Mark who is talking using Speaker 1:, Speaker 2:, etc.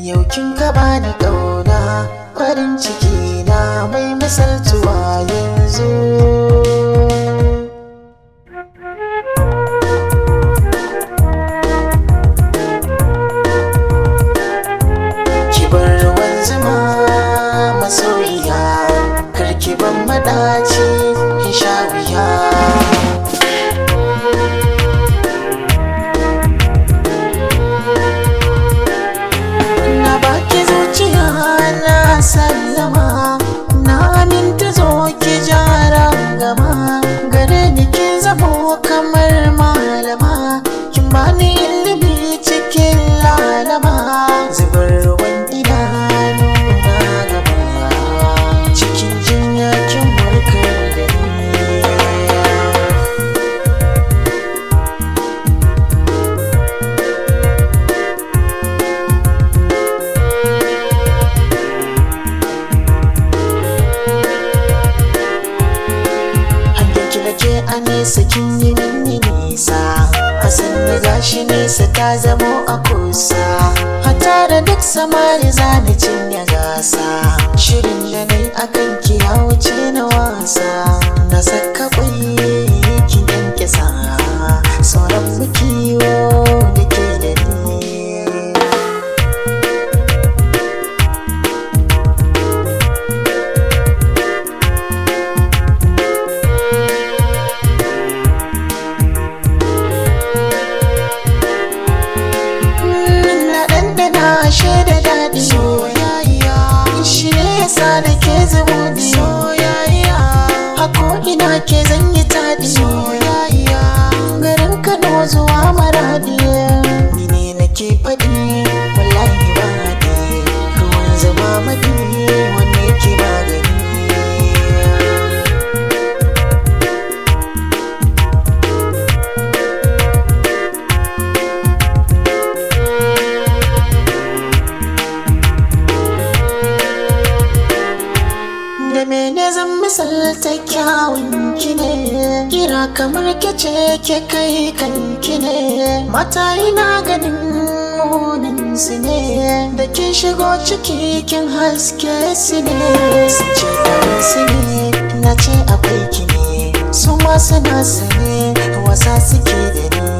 Speaker 1: yau kin ka bani ƙauna farin ciki na mai misaltuwa yanzu ki bar ruwan zuma masoyiya karki ban madaci in sha wuya na baki zuciya na sallama na aminta zo ki jara gama gare ni kin zamo kamar malama kin bani ilimi cikin lalama zubar ruwan idanu na gaba cikin jinya kin warkar da ni Hankinki da ke a nesa kin yi mini nisa Hasan da gashi nesa ta zamo a kusa Hata da duk samari zani cinye gasa Shirin da nai akan ki ya wuce na wasa Na saka kwai ki yanke sa Sauran mu kiwo da ke da ni na ɗanɗana shaida daɗi soyayya shi ne yasa da ke zubudi soyayya hako ina ke zan yi taɗi soyayya garin kano zuwa maradi ni ne nake faɗi wallahi ba haɗi ruwan zama maɗi wanne ke magani da mene zan misalta kyawun ki ne kira kamar kece ke kai kanki ne mata ina ganin munin su ne da kin shigo ciki kin haske su ne su ce ɗarin su ne na ce akwai ki ne su ma suna su ne wasa suke da ni